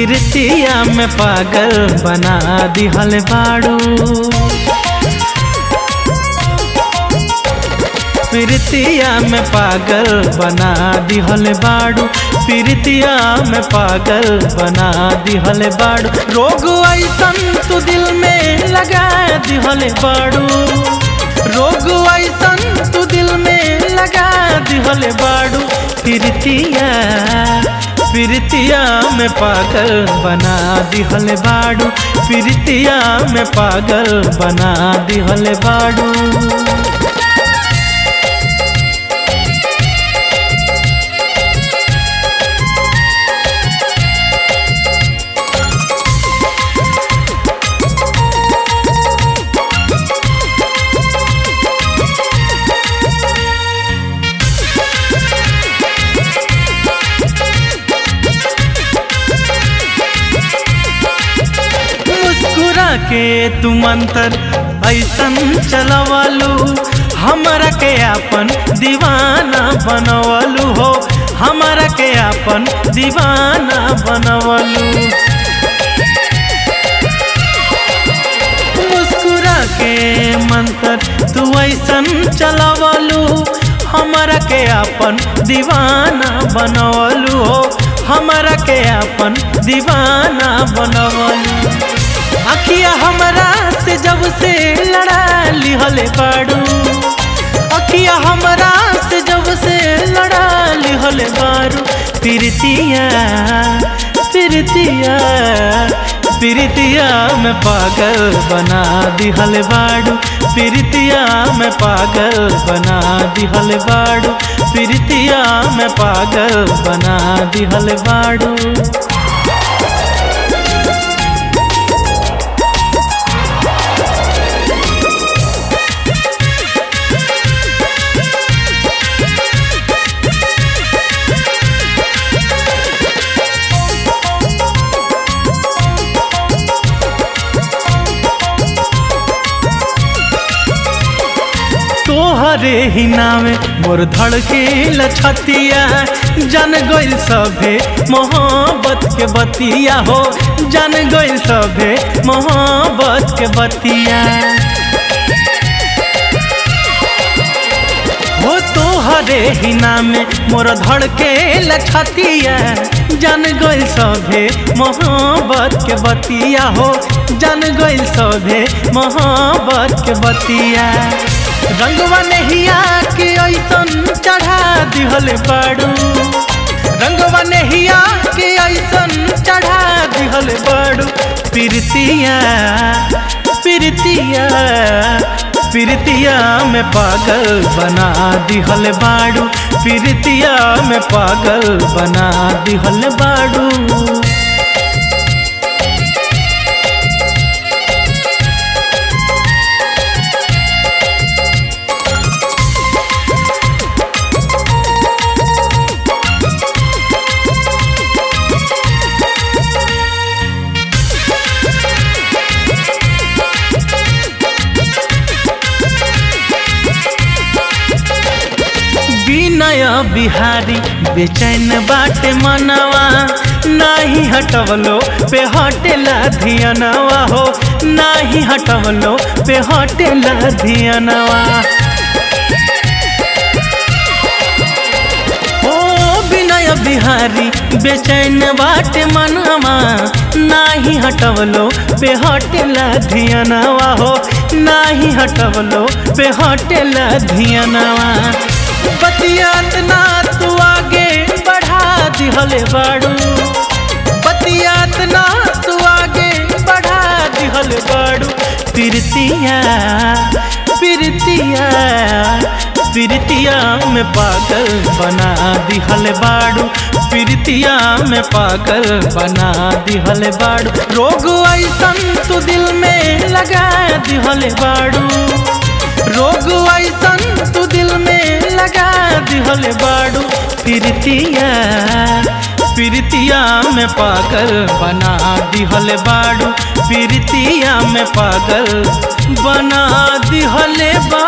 प्रीतिया में पागल बना दिहल बाड़ू प्रीतिया में पागल बना दिहल बाड़ू प्रीतिया में पागल बना दिहल बाड़ू रोग ऐसन तू दिल में लगा दिहल बाड़ू रोग ऐसन तू दिल में लगा दिहल बाड़ू प्रीतिया प्रीतिया में पागल बना दिहल बाड़ू प्रीतिया में पागल बना दिहल बाड़ू मुस्कुरा के तू मंतर ऐसन चलवालू हमरा के अपन दीवाना बनवलू हो हमरा के अपन दीवाना बनवलू मुस्कुरा के मंतर तू ऐसन चलवलू हमरा के अपन दीवाना बनवलू हो हमरा के अपन दीवाना बनवलू अखिया हमरा से जब से लड़ा लिहले बाड़ू अखिया हमरा से जब से लड़ा लिहले बाड़ू प्रीतिया प्रीतिया प्रीतिया में पागल बना दिहल बाड़ू प्रीतिया में पागल बना दिहल बाड़ू प्रीतिया में पागल बना दिहल बाड़ू तोहरे ही नामे मोर धड़के लछतिया जन गइल सभे मोहब्बत के बतिया हो जन गइल सभे मोहब्बत के बतिया हो तोहरे ही नामे मोर धड़के लछतिया जन गइल सभे मोहब्बत के बतिया हो जन गइल सभे मोहब्बत के बतिया रंगवा नहिया के ऐसन चढ़ा दिहल बाड़ू रंगवा नहिया के ऐसन चढ़ा दिहल बाड़ू प्रीतिया प्रीतिया प्रीतिया में पागल बना दिहल बाड़ू प्रीतिया में पागल बना दिहल बाड़ू विनय बिहारी बेचैन बाटे मनवा नाही हटवलो पे हटेला धियनवा हो नाही हटवलो पे हटेला धियनवा ओ विनय बिहारी बेचैन बाटे मनवा नाही हटवलो पे हटेला धियनवा हो नाही हटवलो पे हटेला धियनवा बतियात ना तू आगे बढ़ा दिहले बाड़ू बतियात ना तू आगे बढ़ा दिहले बाड़ू प्रीतिया प्रीतिया प्रीतिया में पागल बना दिहल बाड़ू प्रीतिया में पागल बना दिहल बाड़ू रोग ऐसन तू दिल में लगा दिहल बाड़ू रोग ऐसन तू दिल में लगा दिहल बाड़ू प्रीतिया प्रीतिया में पागल बना दिहल बाड़ू प्रीतिया में पागल बना दिहल बा